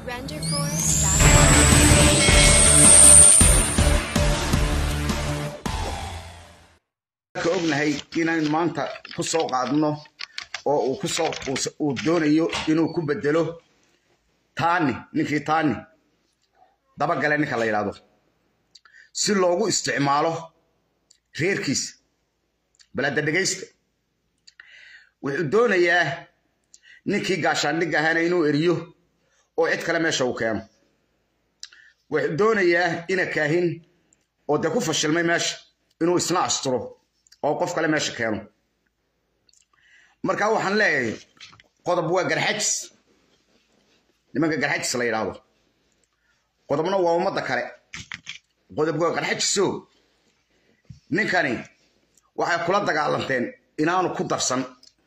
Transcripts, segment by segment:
renderforce.com. ka ognahay inaan maanta ku soo qaadno oo uu ku soo uu doonayo inuu ku bedelo taani ninkii taani dabagale ninka la yidhaahdo si loogu isticmaalo reerkiisa balada dhegaysta wuxuu doonayaa ninkii gaashaandhig ahaana inuu eriyo oo cid kale meesha uu keeno wuxuu doonayaa ina kaahin oo dee ku fashilmay meesha inuu isna asturo oo qof kale meesha keeno marka waxaan leeyahay qodob waa garxajis nimanka garxajis la yidhaahdo qodobna waa ummadda kale qodob waa garxajiso ninkani waxay kula dagaalanteen inaanu ku darsan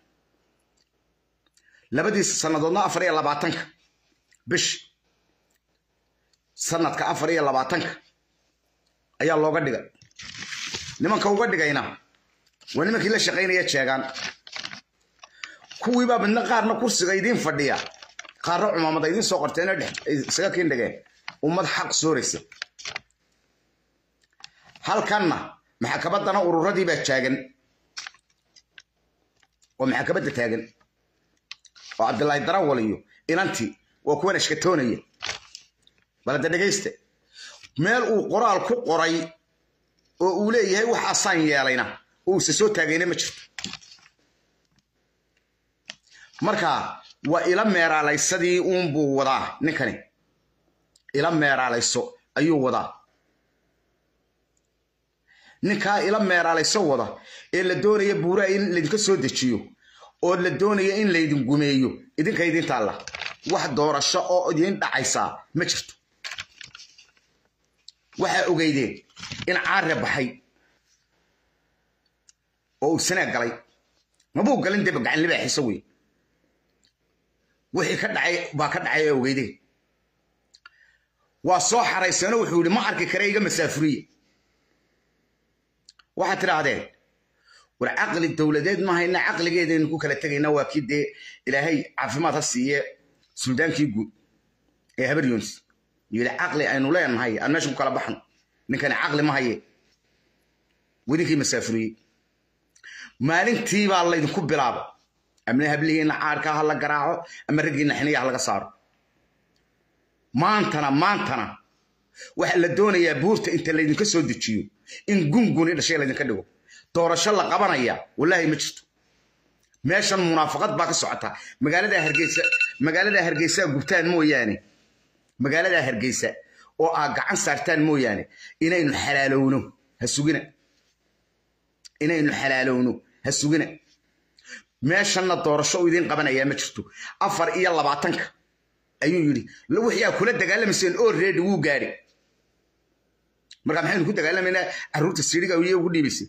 labadiisa sannadoodna afar iyo labaatanka bish sanadka afar iyo labaatanka ayaa looga dhigay nimanka uga dhigayna waa nimankii la shaqaynaya jeegaan kuwiibaa midna qaarna kursiga idiin fadhiya qaarna cumaamada idiin soo qorteena dhex isaga kiin dhigeen ummad xaq sooraysa halkanna maxkamaddana ururadii baa taagan oo maxkamadda taagan oo cabdilaahi darawal iyo inantii waa kuwan ashkatoonaya balada dhegaysta meel uu qoraal ku qoray oo uu leeyahay waxaasaan yeelayna oo use soo taagayna ma jirto marka waa ila meeraalaysadii uunbuu wadaa ninkani ila meeraalayso ayuu wadaa ninkaa ila meeraalayso wada ee la doonaya buuraha in laydinka soo dejiyo oo la doonaya in laydin gumeeyo idinka idin taalla wax doorasho oo idiin dhacaysaa ma jirto waxaa ogeydeen in caare baxay oo uu sanaa galay mabuu galin deba gacan libaaxiisa wey wixii ka dhacay baa ka dhacay oo ogeydeen waa soo xarayseeno wuxuu yidhi ma arki kare iga masaafuriye waxaad tidhaahdeen war caqli dowladeed ma hayna caqligeedaynu ku kala tegayna waa kii dee ilaahay caafimaad ha siiye suldaankii guud ee habar yunis yidhi caqli aynu leenahay aan meesha ku kala baxno ninkani caqli ma haye wedinkii masaafuriyey maalintii baa laydinku bilaaba amna hablihiinna caarka ha la garaaco ama raggiinna xiniya ha laga saaro maantana maantana waxa la doonayaa buurta inta laydinka soo dejiyo in gunguni dhashay laydinka dhigo doorasho la qabanaya wallaahi ma jirto meeshan munaafaqad baa ka socota magaalada hargeysa magaalada hargeysa gubtaan mooyaane magaalada hargeysa oo aa gacan saartaan mooyaane inaynu xalaalowno ha sugina inaynu xalaalowno ha sugina meeshanna doorasho u idiin qabanayaa ma jirto afar iyo labaatanka ayuu yidhi wixii aa kula dagaalamayseen oo reedi wuu gaadhi marka maxaynu ku dagaalamaynaa carruurta siidhiga iyo ugu dhiibaysay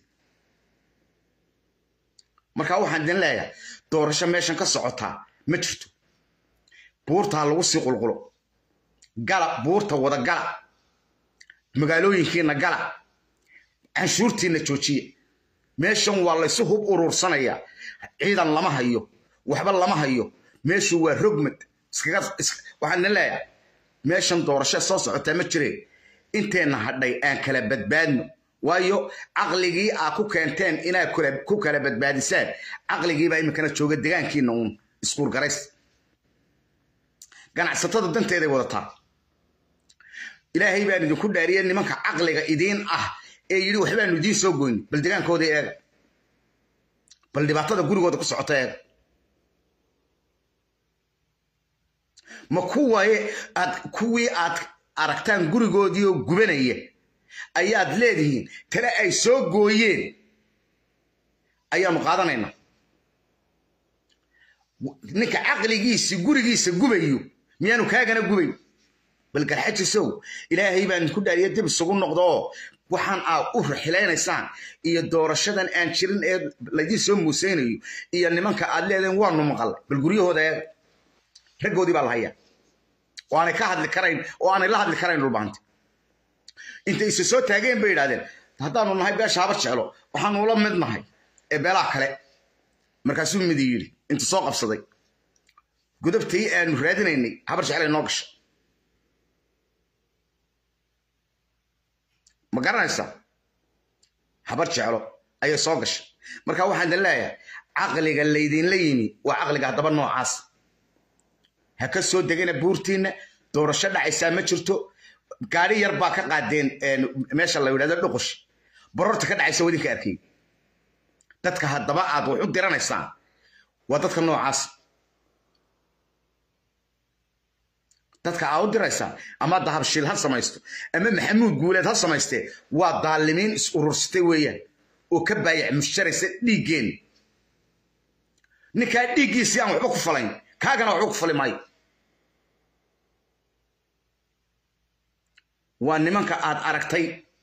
marka waxaan idin leeyahay doorasho meeshan ka socotaa ma jirto buurta ha lagu sii qulqulo gala buurta wada gala magaalooyinkiina gala canshuurtiina joojiya meeshan waa laysu hub uruursanayaa ciidan lama hayo waxba lama hayo meeshu waa rogmad waxaan idin leeyahay meeshan doorasho soo socotaa ma jireen inteenna hadhay aan kala badbaadno waayo caqligii aa ku keenteen inaad ku kala badbaadisaan caqligiibaa iminkana jooga degaankiina uun iskuurgarays ganacsatada danteeday wadataa ilaahay baan idinku dhaariye nimanka caqliga idiin ah ee yidhi waxbaanu idiin soo goyni bal degaankooda eega bal dhibaatada gurigooda ku socota eega ma kuwaye aad kuwii aad aragtaan gurigoodii oo gubanaya ayaad leedihiin tale ay soo gooyeen ayaanu qaadanaynaa ninka caqligiisi gurigiisa gubayo miyaanu kaagana gubayn bal garxajisow ilaahay baan ku dhaariya dib isugu noqdo oo waxaan aad u raxilaynaysaan iyo doorashadan aan jirin ee laydiin soo muuseynayo iyo nimanka aad leedeen waanu maqalay bal guryahooda eega raggoodii baa la hayaa oo aanay ka hadli karayn oo aanay la hadli karayn dhulbaanta intay isa soo taageen bay yidhahdeen haddaanu nahay beesha habar jeclo waxaanu ula mid nahay ee beelaha kale markaasuu midi yidhi inta soo qabsaday gudubtii aanu raadinaynay habar jeclay noo gashay ma garanaysaa habar jeclo ayay soo gashay marka waxaan idin leeyahay caqliga laydinla yimi waa caqliga haddaba noocaas ha ka soo degana buurtiinna doorasho dhacaysaa ma jirto gaari yar baa ka qaadeen meesha la yidhahdo dhuqush bororta ka dhacaysa wadinka arkay dadka haddaba aad wax u diranaysaan waa dadka noocaas dadka aad u diraysaan ama dahabshiil ha samaysto ama maxamuud guuleed ha samaystee waa daalimiin is urursatay weeyaan oo ka baayac mushtaraysa dhiiggeen ninkaa dhiiggiisii aan waxba ku falayn kaagana waxba ku fali maayo waa nimanka aad aragtay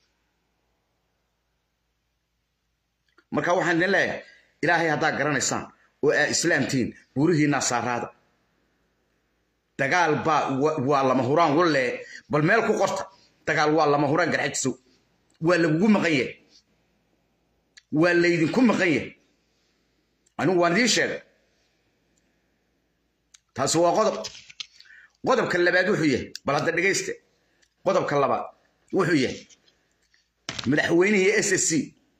marka waxaan idin leeyahay ilaahay haddaad garanaysaan oo aad islaamtihiin buurihiinaa saaraada dagaal baa waa lama huraan walle bal meel ku qorta dagaal waa lama huraan garxajisow waa lagugu maqan yahay waa laydinku maqan yahay anigu waan idiin sheegay taasi waa qodob qodobka labaad wuxuu yahay bal hadda dhegayste qodobka labaad wuxuu yahay madaxweynihii s s c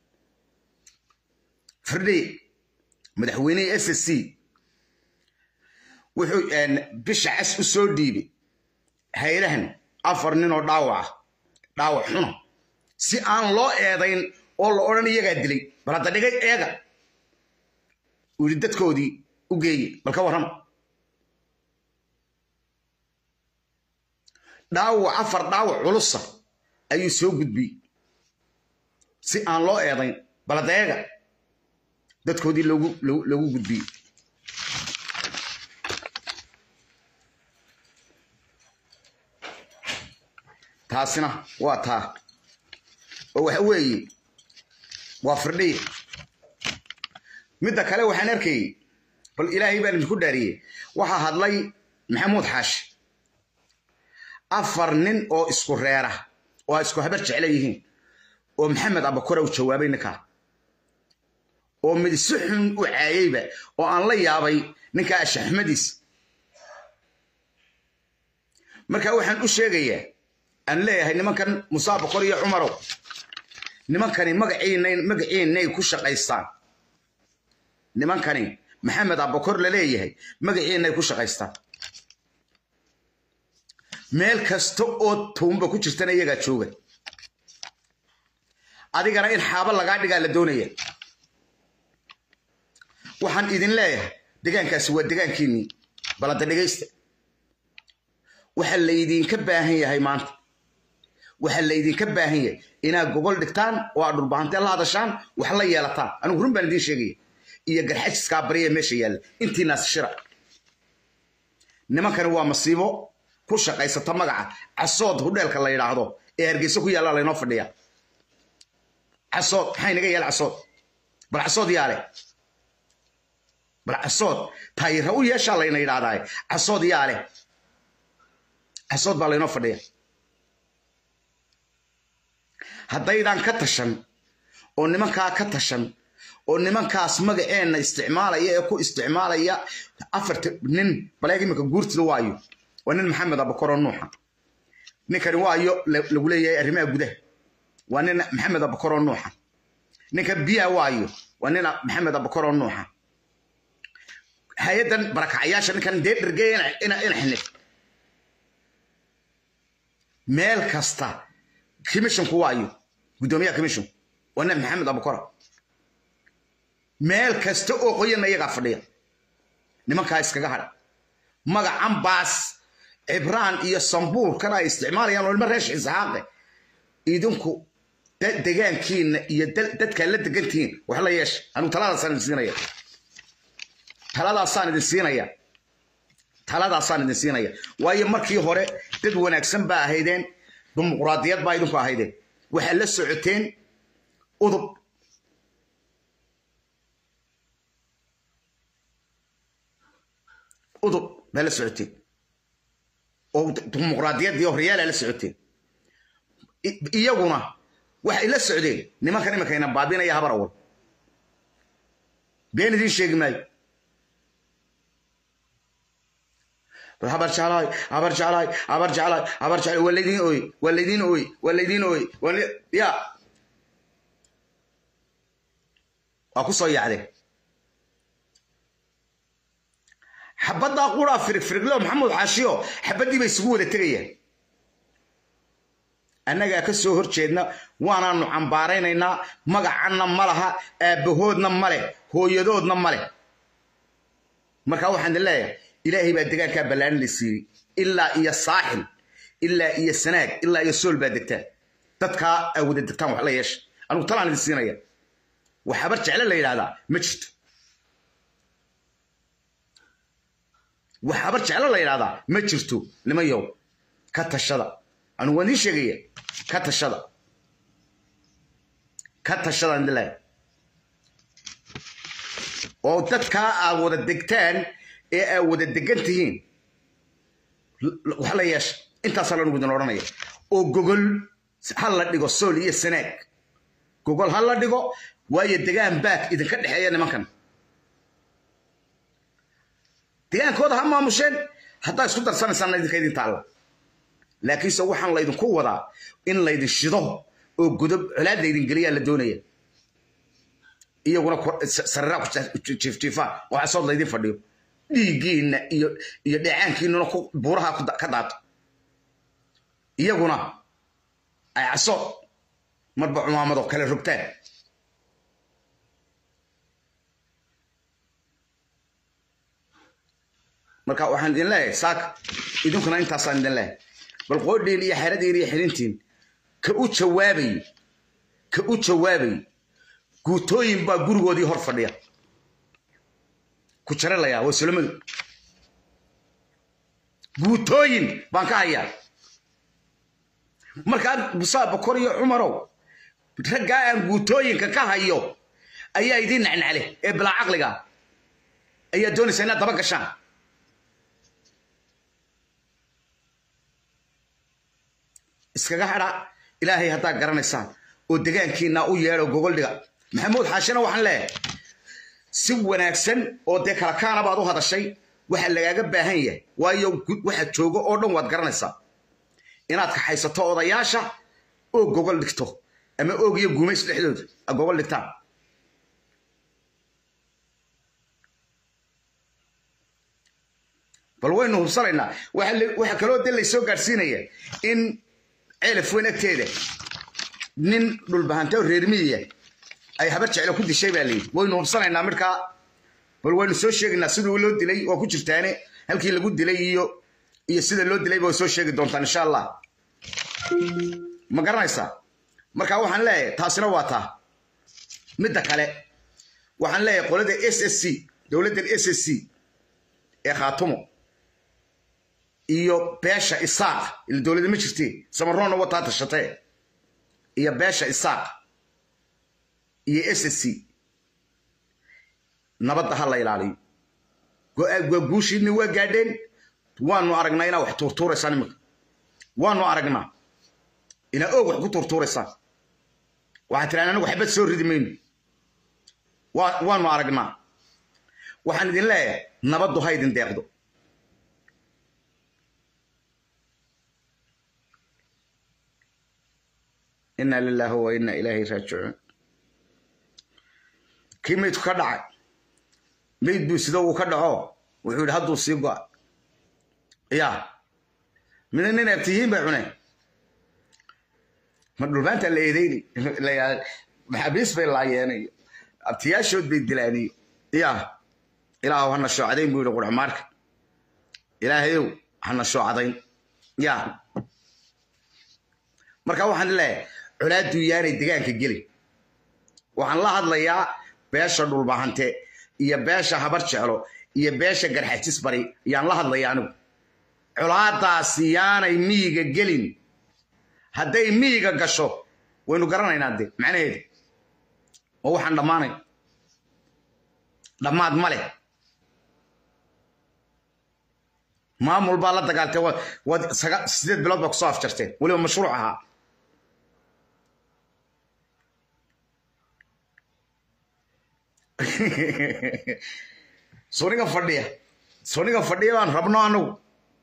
firdhiye madaxweynihii s s c wuxuu bisha cas u soo dhiibay haylahan afar nin oo dhaawac ah dhaawac xuna si aan loo eedayn oo la odhan iyagaa dilay bal hadda dhigay eega uu yidhi dadkoodii u geeye bal ka warrama dhaawac afar dhaawac culusa ayuu soo gudbiyey si aan loo eedayn bal hadda eega dadkoodii logu lagu gudbiyey taasina waa taa oo waxa weeye waa firdhiye midda kale waxaan arkayey bal ilaahay baan idinku dhaariyey waxaa hadlay maxamuud xaashi afar nin oo isku reera oo ay isku habar jecla yihiin oo maxamed abakore u jawaabay ninkaa oo mid si xun u caayeyba oo aan la yaabay ninkaa ashaxmadiis marka waxaan u sheegayaa aan leeyahay nimankan musaa bakor iyo cumarow nimankani magaciinay ku shaqaystaan nimankani maxamed abakor la leeyahay magaciinay ku shaqaystaan meel kasta oo tuumba ku jirtana iyagaa jooga adigana in xaabo lagaa dhigaa la doonaya waxaan idin leeyahay degaankaasi waa degaankiinnii balada dhegaysta waxa laydinka baahan yahay maanta waxaa laydinka baahan yahay inaad gogol dhigtaan oo aad dhulbahantee la hadashaan wax la yeelataan anigu run baan idiin sheegaya iyo garxajiskaa bariya meesha yaalla intiinaas shira nimankani waa masiibo ku shaqaysata magaca casood hudheelka la yidhaahdo ee hargeysa ku yaalla laynoo fadhiya casood maxaa inaga yaala casood bal casood yaale bal casood taayira u yeeshaa layna yidhaahdaa casood yaale casood baa laynoo fadhiya haddaydan ka tashan oo nimankaa ka tashan oo nimankaas magaceenna isticmaalaya ee ku isticmaalaya afarta nin baleeg iminka guurtida waayo waa nin maxamed abakoro nuuxa ninkani waayo lagu leeyahay arrimaha gudaha waa nin maxamed abakoro nuuxa ninka biyaha waayo waa nin maxamed abakoro nuuxa hay-addan barakacyaasha ninkan dee dhergeeya ina xinif meel kasta commissionku waayo guddoomiyaha commission waa nin maxamed abukora meel kasta oo qoyanna iyagaa fadhiya nimankaa iskaga hadha magacan baas cibraan iyo sambuurkan ay isticmaalayaan oo ilma reesh isxaaqe idinku degaankiinna iyo dadkaa la degantihiin wax la yeesha anigu taladaasaan idin siinaya taladaasaan idin siinaya taladaasaan idin siinaya waayo markii hore dad wanaagsan baa ahaydeen dimuquraadiyad baa idinku ahaydeen waxaad la socoteen udub udub baa la socoteen oo dimuquraadiyaddii horyaala la socoteen iyaguna waxay la socdeen nimankan iminkayna baabinaya habar awal been idiin sheegi maayo habar jeclaay habar jeclaay habar jeclaay habar jeclaay waa laydiin ooy waa laydiin ooy waa laydiin ooy waa la- ya waa ku soo yaacdeen xabaddaa quraa firig firigleo maxamed xaashiyo xabaddii bay isugu wada tegayaan annagaa ka soo hor jeedna waanaanu cambaaraynaynaa magacanna ma laha aabbahoodna ma leh hooyadoodna ma leh marka waxaan idin leeyahay ilaahay baa degaankaa ballaarin la siiyey ilaa iyo saaxil ilaa iyo sanaag ilaa iyo sool baa degtaan dadkaa aa wada degtaan wax la yeesha anigu talaan idin siinaya wax habar jecle la yidhahdaa ma jirto wax habar jecle la yidhahdaa ma jirto nimayow ka tashada anigu waan idiin sheegaya ka tashada ka tashada aan idin leeyahay oo dadkaa aad wada degtaan ee aad wada degan tihiin l- wax la yeesha intaasaa lanugu idin odhanaya oo gogol ha la dhigo sool iyo sanaag gogol ha la dhigo waayo degaan baak idinka dhexeeya nimankan degaankooda ha maamusheen haddaa isku darsanaysaana idinka idin taalla laakiinse waxaan laydinku wadaa in laydin shido oo godob colaad laydin geliyaa la doonaya iyaguna ku- sa- sariraa ku jaa- jiifjiifaan oo casood laydin fadhiyo dhiiggiinna iyo iyo dheecaankiinnuna ku buuraha ku da- ka daato iyaguna ay casood marba cumaamado kale rogtaan marka waxaan idin leeyahay saaka idinkuna intaasaan idin leeyahay bal qoodhiin iyo xeradiin iyo xirintiin ka u jawaabay ka u jawaabay guutooyin baa gurigoodii hor fadhiya ku jaralayaa waa sulamadu guutooyin baan ka hayaa markaa musaa bakor iyo cumarow raggaa aan guutooyinka ka hayo ayaa idiin nacnacle ee bilaa caqliga ayaa doonaysa inaad daba gashaan iskaga hadha ilaahay haddaa garanaysaan oo degaankiina u yeedho gogol dhiga maxamuud xaashina waxaan leeyahay si wanaagsan oo dee kala kaana baad u hadashay waxa lagaaga baahan yahay waayo gu- waxa joogo oo dhan waad garanaysaa inaad kaxaysato odayaasha oo gogol dhigto ama oog iyo gumays dhexdooda a gogol dhigtaan bal waynu hubsanaynaa waxa la- waxa kaloo de laysoo gaadhsiinaya in ceelaf weyn agteeda nin dhulbahante oo reer miyiya ay habar jeclo ku dishay baa layidhi waynu hubsanaynaa midkaa bal waynu soo sheegaynaa siduu loo dilay waa ku jirtaane halkii lagu dilay iyo iyo sida loo dilay way soo sheegi doontaan insha allah ma garanaysaa marka waxaan leeyahay taasina waa taa midda kale waxaan leeyahay qolada s s c dowladdan s s c ee khaatumo iyo beesha isaaq ila dowladda ma jirtee samaroonna wataa tashatee iyo beesha isaaq iyo s s c nabadda ha la ilaaliyo go- go- guushiinni waa gaadheen waanu aragnaa inaa wax tuurtuuraysaan iminka waanu aragnaa inaa oog wax ku tuurtuuraysaan waxaad tiraan anigu xabad soo ridi mayno Waa- waanu aragnaa waxaan idin leeyahay nabaddu ha idin deeqdo inaa lilaahi wa inaa ilaahi raajicuun kii maydku ka dhacay mayd buu sida uu ka dhaco wuxuu yidhi hadduu sii go'a ya mida nin abtiyiin bay cuneen ma dhulbaanta la eedeyni maxaabiis bay laayeenayo abtiyaashood bay dilaaniyo ya ilaahu hana shoocadayn buu yidhi qurxumaarka ilaahayow hana shoocadayn ya marka waxaan leeyahay colaaduu yaanay degaanka gelin waxaan la hadlayaa beesha dhulbahante iyo beesha habar jeclo iyo beesha garxajis bari yaan la hadlaya anigu colaadaasi yaanay miyiga gelin hadday miyiga gasho waynu garanaynaa de macnaheedu oo waxaan dhammaanay dhammaad ma leh maamul baa la dagaaltay wa- waad saga- sideed bilood baa kusoo afjarteen weliba mashruuc ahaa soniga fadhiya soniga fadhiya baan rabno anagu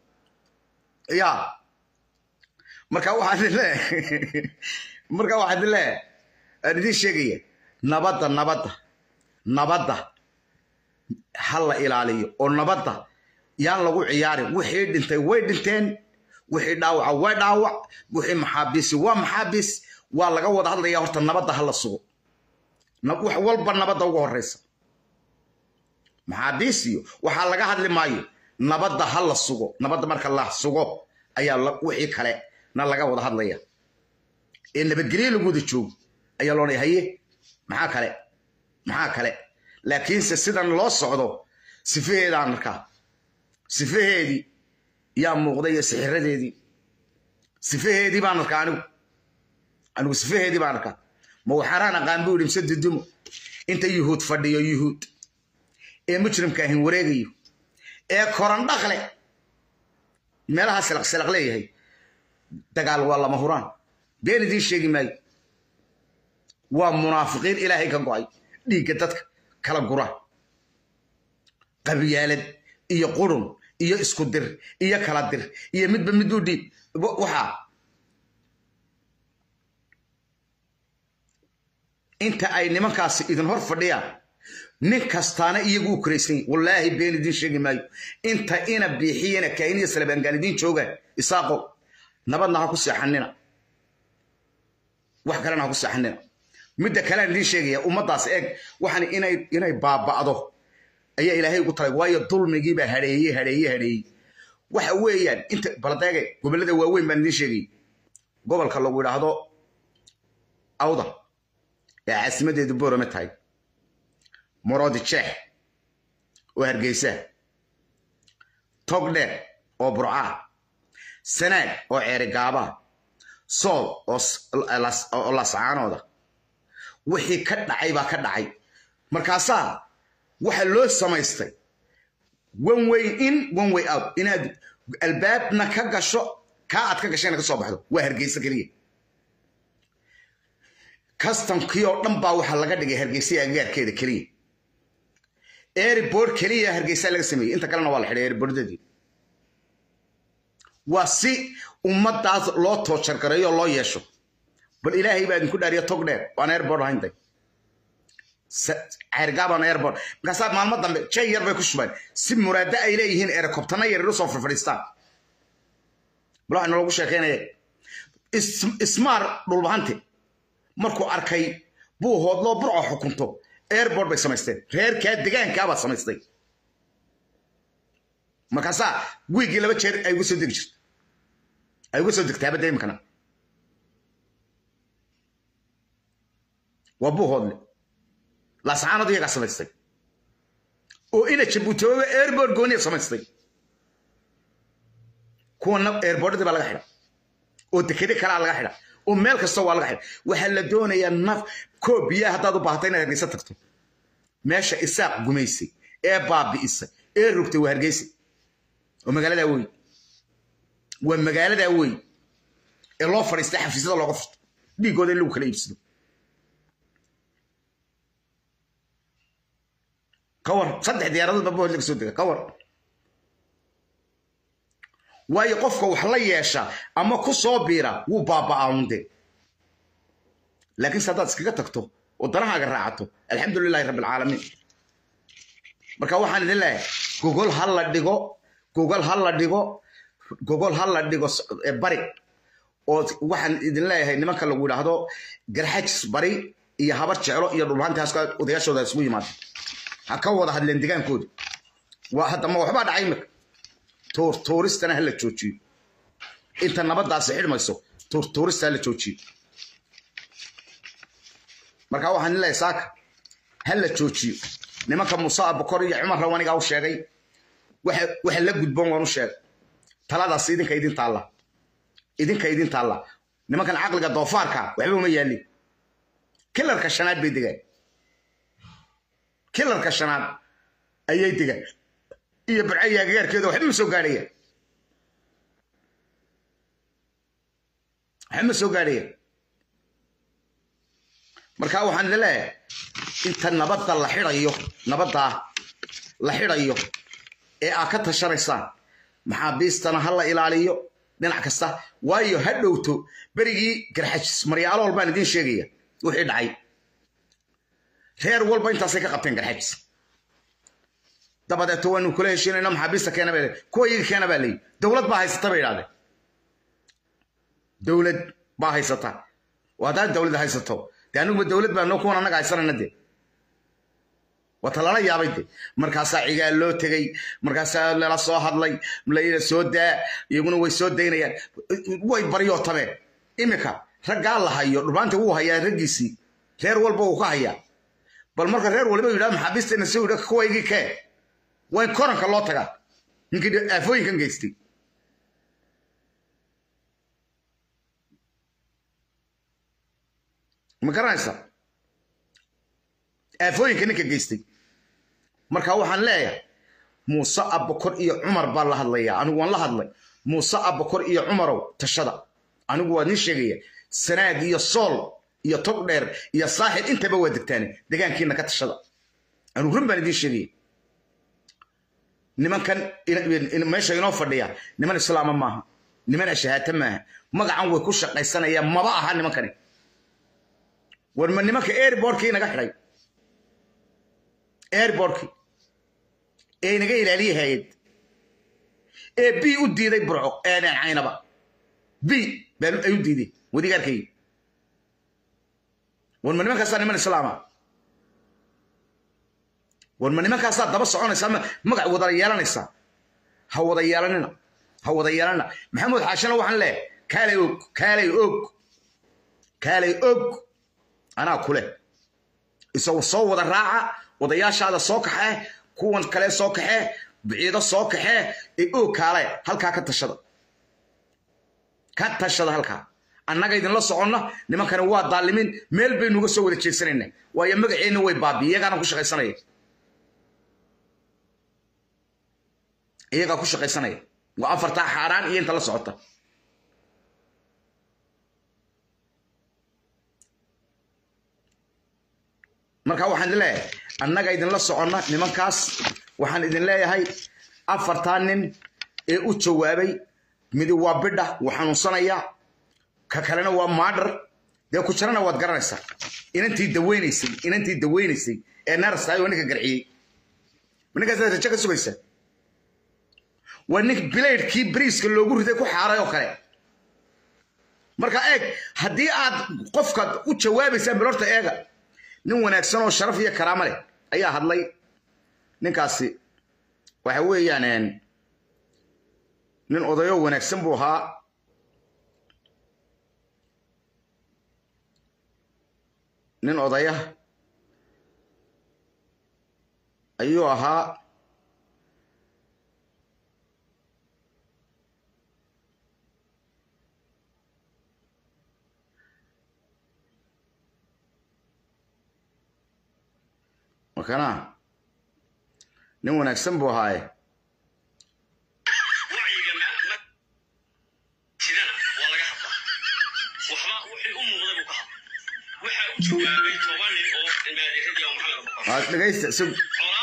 ya marka waxaan idin leeyahay marka waxaan idin leeyahay aan idiin sheegaya nabadda nabadda nabadda ha la ilaaliyo oo nabadda yaan lagu ciyaarin wixii dhintay way dhinteen wixii dhaawaca way dhaawac wixii maxaabiisi waa maxaabiis waa laga wada hadlaya horta nabadda ha la sugo wax walba nabadda uga horeysa maxaabiis iyo waxaa laga hadli maayo nabadda ha la sugo nabadda marka la sugo ayaa wixii kale na laga wada hadlaya ee nabadgelyo lagu wada joogo ayaa loonaya haye maxaa kale maxaa kale laakiinse sidan loo socdo sifaheedaan arkaa sifaheedii yaa muuqday iyo sixiradeedii sifaheedii baan arkaa anigu anigu sifaheedii baan arkaa ma waxaaraan aqaan buu yidhi mise dudumo inta yuhuud fadhiyo yuhuud ee mujrimka ahin wareegayo ee korandhaqle meelaha silaq silaq leeyahay dagaal waa lama huraan been idiin sheegi maayo waa munaafiqiin ilaahay ka go'ay dhiigga dadka kala gura qabyaalad iyo qurun iyo isku dir iyo kala dir iyo midba mid u dhiib waxaa inta ay nimankaasi idin hor fadhiyaan nin kastaana iyagu u koraysan yahy wallaahi been idiin sheegi maayo inta ina biixiyana kaahiniya salabaangaan idiin joogaan isaaqo nabadna ha ku seexanina wax kalena ha ku seexanina midda kalean idiin sheegaya ummaddaas eeg waxaan inay inay baaba'do ayaa ilaahay ugu talay waayo dulmigiibaa hadheeye hadheeye hadheeye waxa weeyaan inta baladeege gobollada waaweyn baan idiin sheegayay gobolka lagu idhaahdo awda ee caasimadeedu boorame tahay moroodi jeex oo hargeysa togdheer oo burcaa sanaag oo ceerigaabaa sool oo lascaanooda wixii ka dhacay baa ka dhacay markaasaa waxa loo samaystay one way in one way out inaad albaabna ka gasho kaa aad ka gashayna ka soo baxdo waa hargeysa keliya kastamkii oo dhan baa waxaa laga dhigay hargeysa agagaarkeeda keliya airport keliya hargeysa laga sameeyey inta kalena waa la xidhay airportadii waa si ummadaas loo toojargareeyo oo loo yeesho bal ilaahay baa idinku dhaariya tog dheer waan airport ahayntay ceergaabaan airport markaasaa maalmo dambe jay yar bay ku shubeen si muraado ay leeyihiin erikobtana yar ilu soo farfadhiistaan bal waxaa naloogu sheekeynaya ismaar dhulbahante markuu arkay buu hoodloo burco xukunto airport bay samaysteen reerkaa degaankaabaa samaystay markaasaa wiigii laba jeer ay uga soo degi jirto ay uga soo degtaa badda imikana waa buu hoodle laascaanadu iyagaa samaystay oo ina jabuutooba airport gooniya samaystay kuwana airportadii baa laga xidha oo dekede kalaa laga xidha oo meel kasta waa laga xidha waxaa la doonayaa naf koob biyaha haddaad u baahato inaad hargeysa tagto meesha isaaq gumaysay ee baabi'isay ee rogtay waa hargeysa oo magaaladaa wey waa magaaladaa wey ee loo fadhiistay xafiisyada looga furto dhiiggooda in lagu kala iibsado ka war saddex diyaaradood baa bood laga soo dega ka war waayo qofka wax la yeesha ama ku soo biira wuu baaba'aunde laakiinse haddaad iskaga tagto oo danahaaga raacato alxamdu lilahi rabbi alcaalamiin marka waxaan idin leeyahay gogol ha la dhigo gogol ha la dhigo gogol ha la dhigo bari oo waxaan idin leeyahay nimanka lagu yidhaahdo garxajis bari iyo habar jeclo iyo dhulhaantaas odayaashooda isugu yimaada ha ka wada hadleen degaankooda waa hadda ma waxbaa dhacay imika tuur tuuristana ha la joojiyo inta nabadaasi xidhmayso tuur tuurista ha la joojiyo marka waxaan leeyahay saaka ha la joojiyo nimanka muuse abukor iyo cumar rawanigaa u sheegay waxa la gudboon waan u sheegay taladaas idinka idin taalla idinka idin taalla nimankan caqliga doofaarka waxba uma yaalin kilarka shanaad bay degaan kilarka shanaad ayay degaan iyo barcaya agagaarkeeda waxba ma soo gaadhaya waxba ma soo gaadhaya marka waxaan idin leeyahay inta nabadda la xidhayo nabaddaa la xidhayo ee aad ka tashanaysaan maxaabiistana ha la ilaaliyo dhinac kasta waayo ha dhowto berigii garxajis maryaalool baan idiin sheegaya wixii dhacay reer walba intaasay ka qabteen garxajis dabadeeto waanu kula heshiinayna maxaabiista keena baa kuwa iyaga keena baa leeyi dowlad baa haysata bay idhahdeen dowlad baa haysata waa haddaad dowlad haysato dee aniguba dowlad baa noo kuwan annaga haysanayna dee wata lala yaabay de markaasaa cigaal loo tegey markaasaa lala soo hadlay layla soo daa iyaguna way soo daynayaan way baryootameen iminka raggaa la hayo dhumaanta wuu hayaa raggiisii reer walba wuu ka hayaa bal marka reer waliba yidhahdo maxaabiisteena soo yidha kuwaygii kee waa in koranka loo tagaa ninkii aafooyinkan geystay ma garanaysa aafooyinka ninka geystay marka waxaan leeyahay muuse abakor iyo cumar baa la hadlayaa anigu waan la hadlay muuse abakor iyo cumarow tashada anigu waa nin sheegaya sanaag iyo sool iyo tog dheer iyo saaxil intaba waa degtaane degaankiina ka tashada anigu run baan idiin sheegaya nimankan meesha inoo fadhiya niman islaama maaha niman ashahaata maaha magacan way ku shaqaysanayaan maba aha nimankani war ma nimanka airbortkii inaga xidhay airbortkii ee inaga ilaaliye hayad ee b u diiday burco eedeen caynaba b ay u diiday wadigaarkaygi war ma nimankaasaa niman islaama war ma nimankaasaa daba soconaysaa magac wada yeelanaysaa ha wada yeelanina ha wada yeelanina maxamuud xaashana waxaan leeyahay kaalay og kaalay og kaalay og anaa kule isagu soo wada raaca odayaashaada soo kaxee kuwan kale soo kaxee biciido soo kaxee ee oo kaale halkaa ka tashada ka tashada halkaa annaga idinla soconna nimankani waa daalimin meel baynuga soo wada jeedsanayna waayo magaceenna way baabiye iyagaana ku shaqaysanaya iyagaa ku shaqaysanaya waa afartaa xaaraan iyo inta la socota marka waxaan idin leeyahay annaga idinla soconna nimankaas waxaan idin leeyahay afartaa nin ee u jawaabay midi waa bidha wuu xanuunsanayaa ka kalena waa maadhar dee ku jarana waad garanaysaa inantii daweynaysay inantii daweynaysay ee naarstaay waa ninka garciyey ninkaas rajo ka sugaysa waa nin bilaydhkii bariiska loogu riday ku xaaray oo kale marka eeg haddii aad qofka u jawaabaysaan bilorta eega nin wanaagsan oo sharaf iyo karaamo leh ayaa hadlay ninkaasi waxa weeyaan nin odayo wanaagsan buu ahaa nin odaya ayuu ahaa makana nin wanaagsan buu ahaaye dhegaysta sug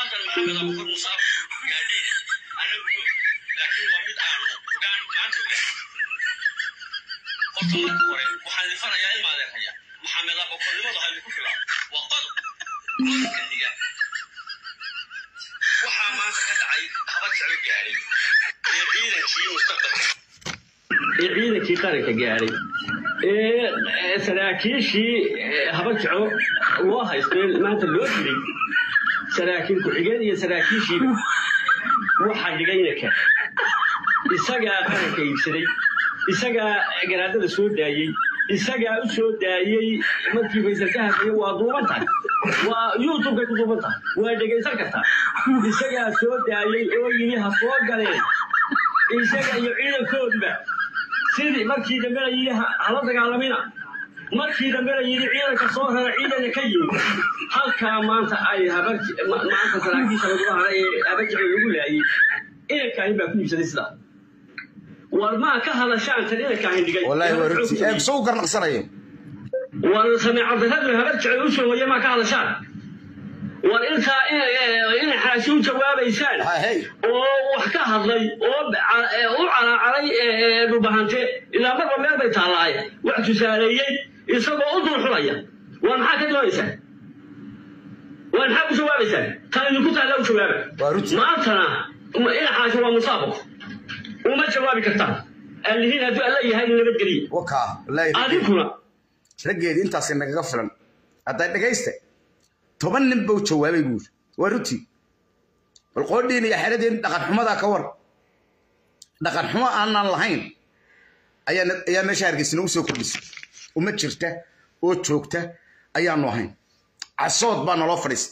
waxaa maanta ka dhacay haba jeclo gaadhay ee ciidankii mustaqbalka ee ciidankii qaranka gaadhay ee saraakiishii habajaco loo haystay maanta loo dilay saraakiil ku-xigeen iyo saraakiishiiba waxaa dhigay inanka isagaa qaranka iibsaday isagaa garaadada soo daayey isagaa u soo daayey markii faysal ka hadlaya waa duuban tahay waa youtubekay ku duuban tahay waa dhegaysan kartaa isagaa soo daayey oo yidhi ha soo galeen isaga iyo ciidankoodba sidii markii dambe la yidhi hala dagaalamina markii dambe la yidhi ciidanka soo rara ciidana ka yimid halkaa maanta ay maanta saraakiisha lagula hara ee habajici lagu laayey inankaahin baa ku iibsaday sidaa war maa ka hadashaan tan inankaahin dhigay wallaahi waa runtii eeg soo garnaqsanayo war sameecad darradu habarjici u soo waya maa ka hadashaan war intaa inay xaashi u jawaabaysaan hey oo wax ka hadlay oo ca- ee u calaacaray ee, dhulbahante ilaa marba meel bay taallaaye wax tusaaleeyey isagoo u dulxulaya waa maxaa ka doonaysaan waa maxaa ku jawaabaysaan tan idinku taalla u jawaaba Waa runtii. maantana ma- ina xaashi waa musaabaqo uma jawaabi kartaan allihiin hadduu alla yahay nabadgeliya wakaa wallaahi adinkuna raggeedii intaasi nagaga filan hadday dhegayste toban nin buu jawaabay buuri waa runtii bal qoodhiin iyo xeradeen dhaqan xumadaa ka war dhaqan xumo aanan lahayn ayaa ayaa meesha hargeysina u soo kordhisay uma jirta oo joogta ayaanu ahayn casood baa naloo fadhiistay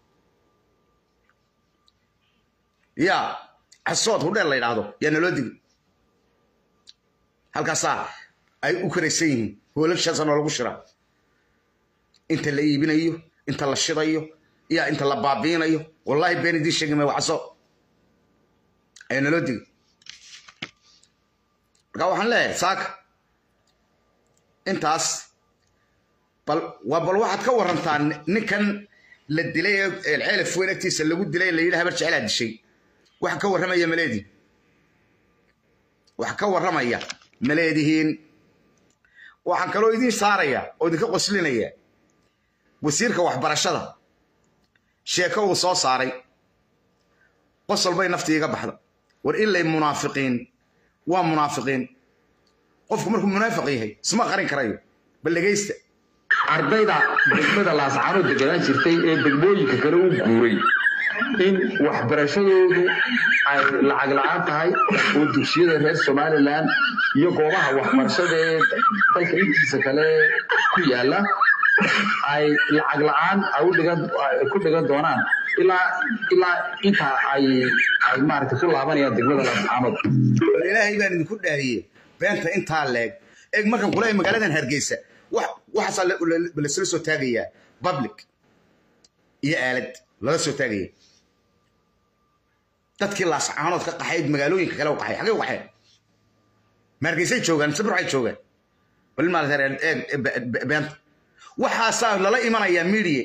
yaa casood hudheel la yidhaahdo yaa naloo digi halkaasaa ay u karaysan yihiin hoolashaasa noolagu shiraa inta la iibinayo inta la shidayo iyo inta la baabiinayo wallaahi been idiin sheegi maayo waxaso ayaa naloo digay marka waxaan leeyahay saaka intaas bal waa bal waxaad ka warantaa ninkan la dilay ee ceelaf weyn agtiisa lagu dilay la yidhi habar jecelaa dishay wax ka warramaya maleedii wax ka warramaya maleedihiin waxaan kaloo idiin saaraya oo idinka qoslinaya wasiirka waxbarashada sheeko uu soo saaray qosol bay naftii iga baxda war ilay munaafiqiin waa munaafiqiin qofku markuu munaafiq yahay isma qarin karayo bal dhegaysta ardayda degmada laascaanood deganaan jirtay ee degmooyinka kale u guuray in waxbarashadoodu ay lacag la-aan tahay oo dugsiyada reer somalilan iyo goobaha waxbarashada ee dalka intiisa kale ku yaala ay lacag la-aan ay u dhigan ay ku dhigan doonaan ilaa ilaa intaa ay ay maaragtay ku laabanayaan degmada laascaanood bal ilaahay baan idinku dhaariyey beenta intaa leeg eeg markan kule magaaladan hargeysa wax waxaasaa la- la- lasla soo taagayaa public iyo aalad lala soo taagaya dadkii laascaanood ka qaxayd magaalooyinka kale u qaxay xagee u qaxeen ma hargeysay joogaan mise burcay joogaan bal maarata eeg be- be- beenta waxaasaa lala imanayaa media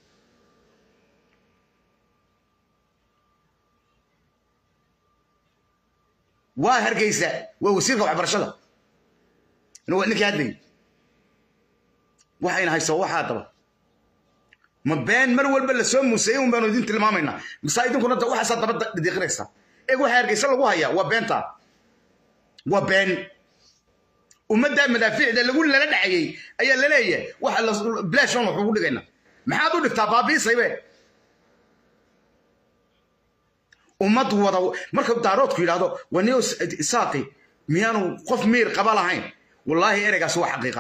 waa hargeysa waa wasiirka waxbarashada ina waa ninkii hadlayay waxayna haysaa waxaa daba ma been mar walba lasoo muusayey un baanu idin tilmaamaynaa mise idinkuna da- waxaasaa daba da- diiqinaysaa eeg waxa hargeysa lagu hayaa waa beenta waa been ummadda madaafiicda lagu lala dhacayey ayaa la leeyahay waxa la bilashon wax ugu dhigaynaa maxaad u dhigtaa baabiisaybe ummad wada marka daaroodku yidhaahdo waniyo isaaqi miyaanu qof miir qaba lahayn wallaahi ereygaas waa xaqiiqa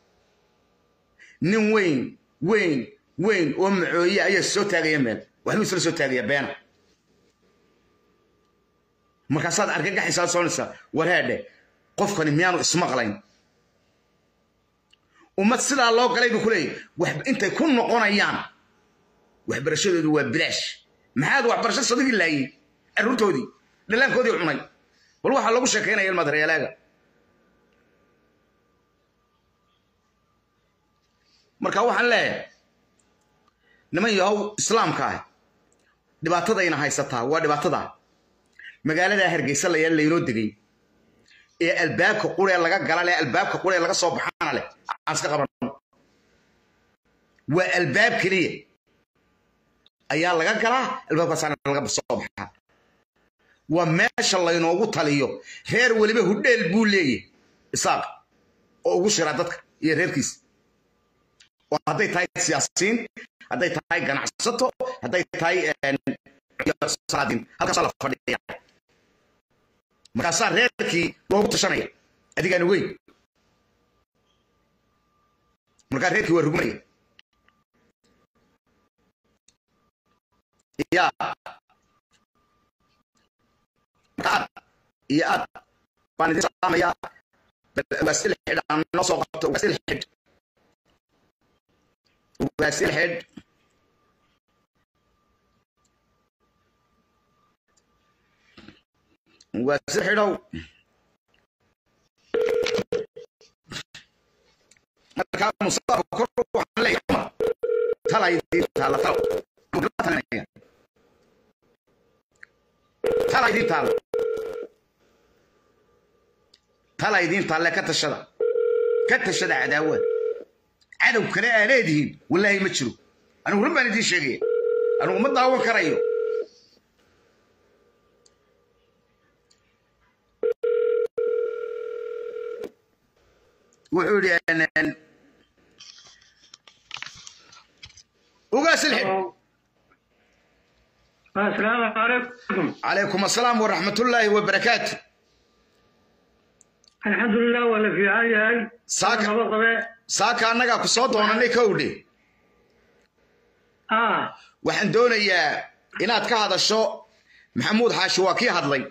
nin weyn weyn weyn oo macooye ayaa soo taagaya meel waxbuu isla soo taagaya beena markaasaad argagaxaysaa soonaysaa wareedhe qofkani miyaanu ismaqlayn ummad sidaa loo galay buu ku leeyahy wax intay ku noqonayaan waxbarashadoodu waa bilaash maxaad waxbarasho sadigii laayey carruurtoodii dhallaankoodii cunay bal waxaa lagu sheekaynaya ilmaadareelaaga marka waxaan leeyahay niman yahow islaamka ah dhibaatadayna haysataa waa dhibaatada magaaladaa hargeysa layaa laynoo degay ee albaabka quree laga gala leh albaabka quree laga soo baxaana leh aan iska qaban waa albaab keliya ayaa laga galaa albaabkaasaana laga soo baxaa waa meesha laynoogu taliyo reer weliba hudheel buu leeyahy isaaq oo ugu shiraa dadka iyo reerkiisa oo hadday tahay siyaasiyiin hadday tahay ganacsato hadday tahay salaadiin halkaasaa la fadhiya markaasaa reerkii loogu tashanaya adigaan weyn markaa reerkii waa rugmanaya ya aad iyo aad baan idin salaamayaa waasil xidh aan noo soo qabto waasil xidh waasil xidh waasil xidhow markaa musaafo kor waxaan leeyahay talay taala talo tala idiin taalle ka tashada ka tashada cadaawa cadow kale aa leedihiin wallaahi ma jiro anigu run baan idiin sheegaya anigu ma daawan karayo wuxuu yidhi ugaas ilxib السلام عليكم calaykum asalaam waraxmatullaahi wabarakaatu الحمد لله ولا في عاي هاي Saaka- أنا بطبع. saaka annagaa ku soo doonanay kowdhe اه waxaan doonayaa inaad ka hadasho maxamuud xaashi waa kii hadlay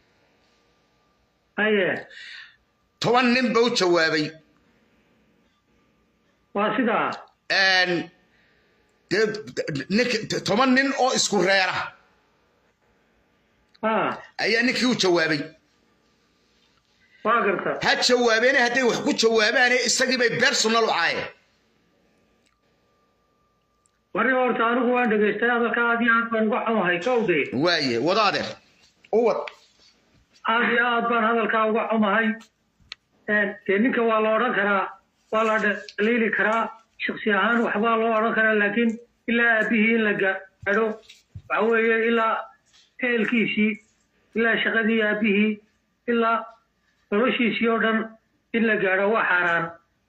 ايه toban nin ba u jawaabay واسدا Een, dee nink- toban nin oo isku reera اه ayaa ninkii u jawaabay واقرت ha jawaabeene hadday wax ku jawaabaane isagii bay personal u caayeen وري horta anigu waan dhageystay hadalka aad iyo aad baan uga xumahay kowdee waaye wada adeer u wad aad iyo aad baan hadalkaa uga xumahay dee ninka waa la odhan karaa waa la dhaliili karaa shaksi ahaan waxbaa loo odhan karaa laakiin ilaa aabihii in la gaadho waxa weeye ilaa ehelkiisii ilaa shaqadii aabihii ilaa noloshiisii oo dhan in la gaadho waa xaaraan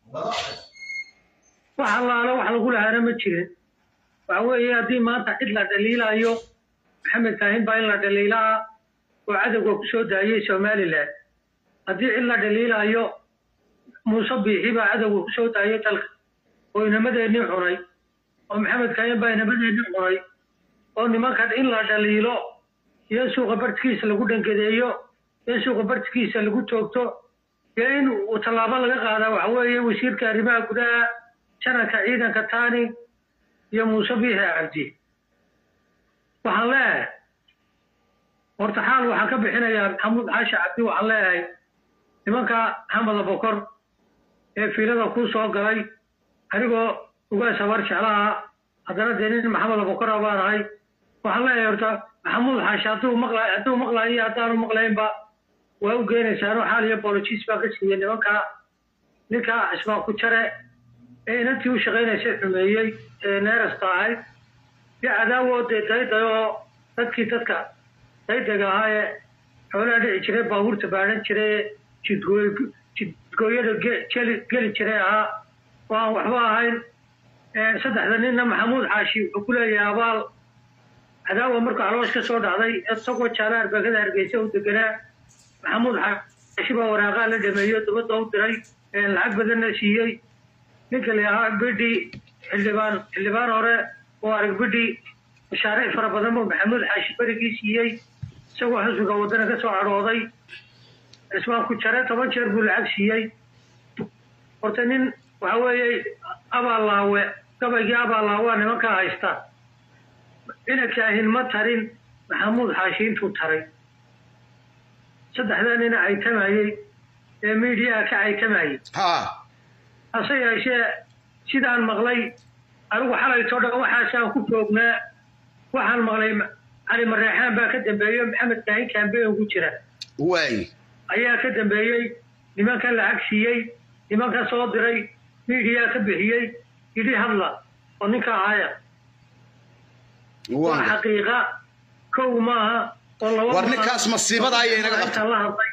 wax allaale wax lagu lahaana ma jirin waxa weeye haddii maanta cid la dhaliilayo maxamed kaahin baa in la dhaliilaa oo cadowga ku soo daayay somalilan haddii cid la dhaliilayo muuse biixi baa cadowga ku soo daayay dalka oo inamadeenii cunay oo maxamed kaahin baa inamadeenii cunay oo nimankan in la dhaliilo iyo suuqa bartikiisa lagu dhangadeeyo iyo suuqa bartikiisa lagu toogto iyo in uu tallaabo laga qaadaa waxa weeye wasiirka arrimaha gudaha janarka ciidanka taani iyo muuse biixi cabdi waxaan leeyahay horta xaal waxaan ka bixinayaa maxamuud xaashi cabdi waxaan leeyahay nimanka maxamed abokor ee fiilada kuu soo galay anigoo ugaas habar jeclaha haddana dee nin maxamed abokora baan ahay waxaan leeyahay horta maxamuud xaashi hadduu maqla hadduu maqlayo iyo haddaanu maqlaynba waa u geenaysaanoo xaal iyo bolojis baa ka siiyey nimanka ninka ismaa ku jare ee inantii u shaqaynaysay xumeeyey ee neerasta ahayd iyo cadaawo dee dayday oo dadkii dadka daydaga ahaa ee xoolaha dhici jiray baabuurta baadhan jiray ee jidgooy jidgooyada ge- geli geli jiray ahaa oo aan waxba ahayn Ee, saddexda ninna maxamuud xaashi wuxuu ku leeyahay abaal cadaawa markuu caloosh ka soo dhacday isagoo jaala arbagada hargeysa u deganaa maxamuud xaashi baa waraaqaa la dhameeyo dabadda u diray ee lacag badanna siiyey ninka la ahaa bidhi xildhibaan xildhibaan hore oo arag bidhi mashaariic fara badan buu maxamuud xaashi berigii siiyey isagoo xusbiga waddana ka soo cadhooday cismaan ku jare toban jeer buu lacag siiyey horta nin waxa weeye abaallaawe gabaygii abaallaawa nimankaa haysta inankaahin ma tarin maxamuud xaashi intuu taray saddexdaa nina caytamayey ee miidiyaha ka caytamayey ha hase yeeshee sidaan maqlay anigu xalaytoo dhan waxaasaan ku joognaa waxaan maqlay cali mareexaan baa ka dambeeyo maxamed kaahin kaambeen ugu jira waaye ayaa ka dambeeyey nimanka lacag siiyey nimanka soo diray miidiyaa ka bixiyey yidhi hadla oo ninka ahaya waa waa xaqiiqa kow maaha oo laba war ninkaas masiibada ayay inaga qabta intaan la hadlay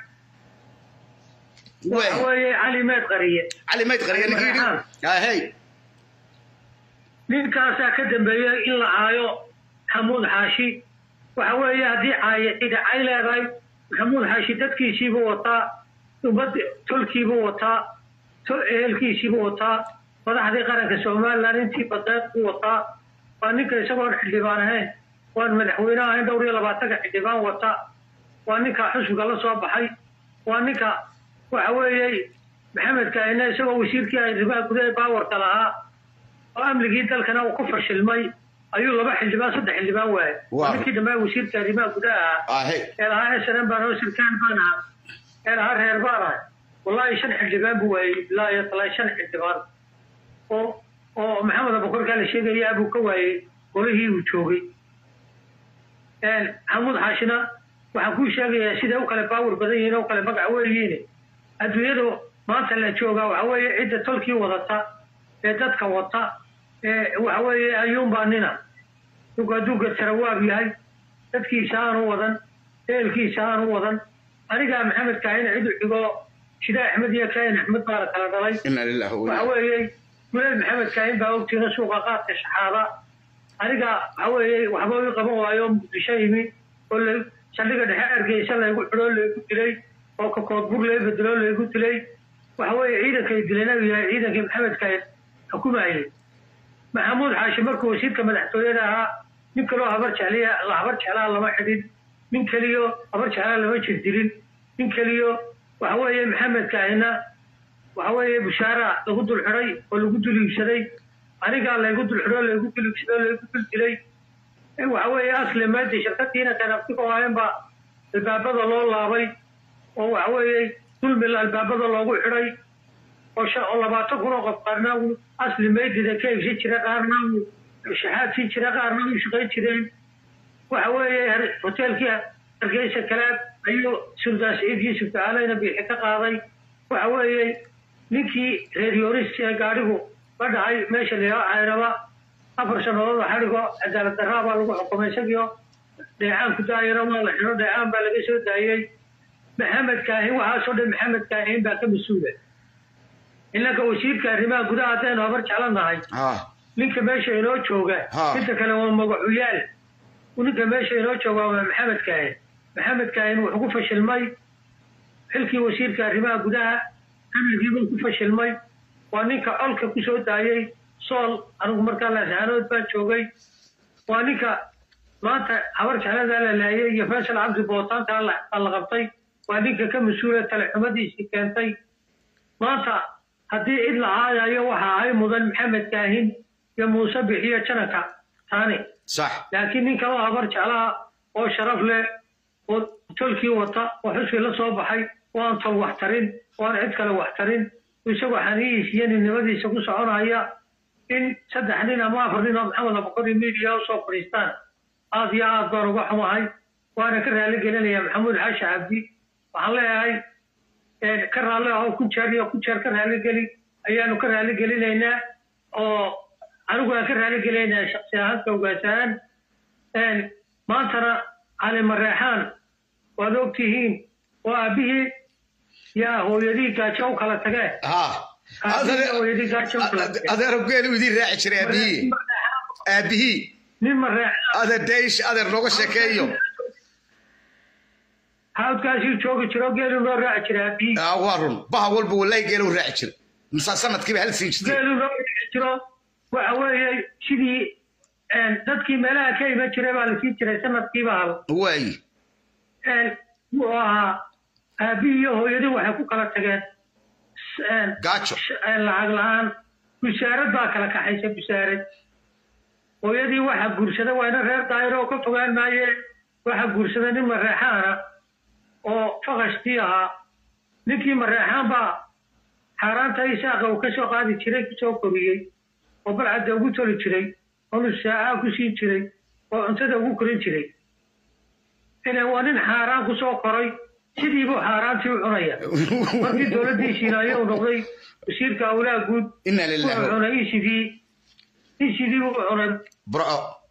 waxa waaye weeye cali meed qariye cali mayd qariya ninkii yidhi ahey ninkaasaa ka dambeeyey in la caayo maxamuud xaashi waxa weeye haddii caaye cida cay leedahay maxamuud xaashi dadkiisiibuu wataa ummad tolkiibuu wataa tol ehelkiisiibuu wataa madaxdii qaranka somalilan intii badeed buu wataa waa ninka isagoon xildhibaan ahayn waan madaxweyne ahayn dhowr iyo labaatanka xildhibaan wata waa ninka xusbiga la soo baxay waa ninka waxa weeye maxamed kaahine isagoo wasiirkii arrimaha gudaha baawarka lahaa oo amnigii dalkana uu ku fashilmay ayuu laba xildhibaan saddex xildhibaan waayay Waa. ninkii dambe wasiirka arrimaha gudaha ahaa ahey ee lahaa snm baan oo sirkaan baan ahaa ee lahaa reer baan ahay wallaahi shan xildhibaan buu waayey ilaa iyo talaa shan xildhibaan oo oo maxamed abukorkaa la sheegaya buu ka waayey golihii uu joogay maxamuud xaashina waxaan kuu sheegayaa siday u kale baawar badan yihiin oo u kale magac weyihiin adduunyadu maanta la joogaa waxa weeye cidda tolkii wadata ee dadka wata ee waxa weeye ayuunbaa nina dhulku hadduu gartarawaab yahay dadkiisa aanu wadan ehelkiisa aanu wadan anigaa maxamed kaahin cidu xigo shida axmed iyo kaahin axmed baa la kala dhalay ina lillahi wa waxa inna weeye guleel maxamed kaahin baa ogtiina suuqa qaadka shaxaada aniga waxa weeye waxba ii qaban waayo muqdisho yimi oo la saldhiga dhexe ergeysa laygu xidhoo laygu dilay oo kakoodbur lay bedelo laygu dilay waxa weeye ciidankay dileen uu yahay ciidankii maxamed kaahin xukumayay maxamuud xaashi markuu wasiirka madaxtooyada ahaa nin kaloo habar jecliya habar jeclaa lama xidhin nin keliyo habar jeclaa lama jirdirin nin keliyo waxa weeye maxamed kaahina waxa weeye bushaara lagu dul xidhay oo lagu dul iibsaday anigaa laygu dul xidho laygu dul iibsado laygu dul dilay waxa weeye asli maadi shirkadiina kanaftiga waayan baa albaabada loo laabay oo waxa weeye dulmil albaabada loogu xidhay oo shan oo labaatan kun oo qof qaarna uu asli meydida ka iibsan jira qaarna uu shaxaadsin jira qaarna uu shaqayn jireen waxa weeye har- hoteelkii hargeysa kalaad ayuu sultaan saciid yuusuf tacaaleyna biixi ka qaaday waxa weeye ninkii reer yoris ee gaadhigu la dhacay meesha layaa cayraba afar sannadood oo xadhigo cadaalad darraa baa lagu xukumay isagio dheecaan ku daayaro waa la xidho dheecaan baa laga soo daayey maxamed kaahin waxaasoo dhan maxamed kaahin baa ka mas-uula innaka wasiirka arrimaha gudaha haddaynu habar jeclanahay ha ninka meesha inoo jooga Ha. inta kale waa magacuyaal ninka meesha inoo jooga waa maxamed kaahin maxamed kaahin wuxuu ku fashilmay xilkii wasiirka arrimaha gudaha amnigiibuu ku fashilmay waa ninka colka ku soo daayey sool anigu markaa laascaanood baan joogay waa ninka maanta habar jecladaa la laayay iyo faysal cabdi bootaankaa la baa la qabtay waa ninka ka mas-uula talexumadiisii keentay maanta haddii cid la caayayo waxa ahay mudan maxamed kaahin iyo muuse bixiyo janaka taani sax laakiin nin kaloo habar jeclaha oo sharaf leh oo tolkii wata oo xusbi la soo baxay oo aan tol wax tarin oo aan cid kale wax tarin isagoo xaniyiis iyo ninnimadiisa ku soconaya in saddex nin ama afar nin oo maxamed abukari media usoo fadhiistaan aad iyo aad baan uga xumahay waana ka raali gelinaya maxamuud xaashi cabdi waxaan leeyahay een, ka raalli ah oo ku jeer iyo ku jeer ka raali geli ayaanu ka raali gelinaynaa oo anigu aan ka raali gelinaynaa shaksi ahaanka ogaasahaan een, maantana cali mareexaan waad ogtihiin oo aabbihii yaa hooyadii gaajo u kala tagee ha aabbihii iyo hooyadii gaajo u kala tagee adeer geelu idiin raaci jiray aabihii aabihii nin mareexaan adeer daysh adeer nooga sheekeeyo hawdkaasii joogi jiro geelu noo raaci jira aabbihii Ah, waa run baha walba wallahi geelu raaci jiray masa sanadkiiba hal siin jirtay geelu noo raaci jiro waxa weeye sidii een, dadkii meelaha ka iman jiray baa la siin jiray sanadkiiba hal waayi een, wuxuu ahaa aabbihii iyo hooyadii waxay ku kala tageen s- een, gaajo sh- een, lacag la-aan busaarad baa kala kaxaysa busaarad hooyadii waxaa guursada waa ina reer daayiro oo ka fogaan maaye waxaa guursada nin mareexaana oo fakashkii ahaa ninkii mareexaan baa xaaraanta isaaqa uu kasoo qaadi jiray kusoo koriyey oo balcadda ugu toli jiray oo nusaaca ku siin jiray oo cuntada ugu korin jiray ina waa nin xaaraan kusoo koray sidiibuu xaaraantii u cunaya markii dowladdiisiina ayuu noqday wasiirka howlaha guud ina wuxuu lillahi cunay isidii isidii buu cunay bro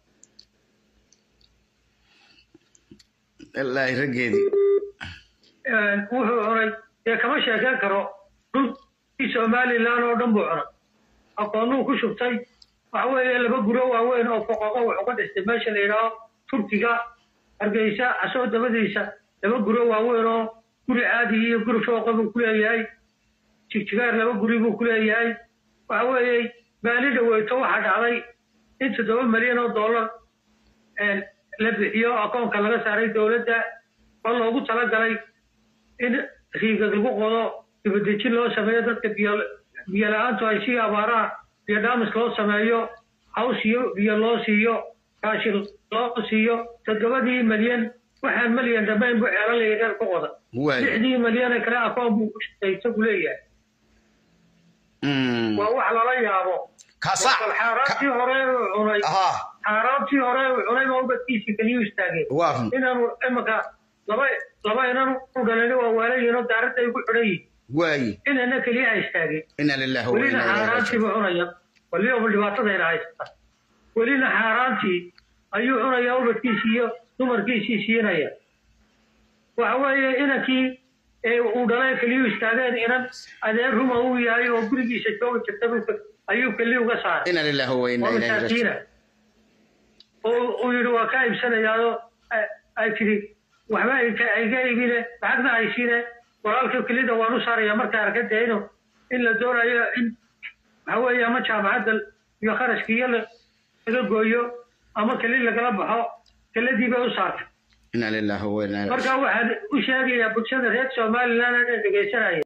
ilaahi raggeedii een, wuxuu cunay dee kama sheekeen karo dhulkii somalilan oo dhan buu cunay aqoonuu ku shubtay waxa weeye laba guro waaweyn oo foqoqo wuxuu ka dhistay meesha la yidhaaho turkiga hargeysa asoo dabadiisa laba guro waaweyn oo guri caadi iyo guri fooqa buu ku leeyahay jigjigaar laba guri buu ku leeyahay waxa weeye baali dhaweyto waxaa dhacday in toddoba milyan oo dollar een, la bixiyo akoonka laga saaray dowladda oo loogu talagalay in riigag lagu qodo dibadejin loo sameeyo dadka biyo biyo la-aantu ay sii abaaraha biyo dhaamis loo sameeyo haws iyo biyo loo siiyo raashin loo siiyo toddobadii milyan waxaan milyan dhammayn buu ceelal yaryar ku qoda waayi lixdii milyan ee kale akoon buu ku shaqay isagu leeyahay Mm. waa wax lala yaabo kasa bal xaaraantii hore uu cunay ha xaaraantii hore uu cunay baa ubadkiisii keliyu istaageen waa run inaanu imanka laba laba inan u dhalani waa waalayihin oo daaradda ay ku xidhan yihin waaye inana keliya istaagin ina lillahi wa welina inaa ilaihi xaaraantii raajicuun buu cunaya waliba dhibaatadayna haysata welina xaaraantii ayuu cunaya ubadkiisii iyo dumarkiisii siinaya waxa weeye inankii ee uu dhalay keliyu istaageen inan adeer ruma uu yahay oo gurigiisa joogi jirta buu- ayuu keli uga saaray ina lillahi wa waa inaa ilaihi masaakiina raajicuun oo uu yidhi waa ka iibsanayaao ay tidhi waxba ayka- ayga iibine lacagna haysiine walaalka kelida waan u saaraya markaa arkadayno in la doonayo in waxa weeye ama jaamacadda iyo kharashkiiyo la- laga gooyo ama keli lagala baxo keladii bay u saartay ina lillahi wa inaa ilaihi marka waxaan u sheegayaa bulshada reer somaliland ee dhegaysanaya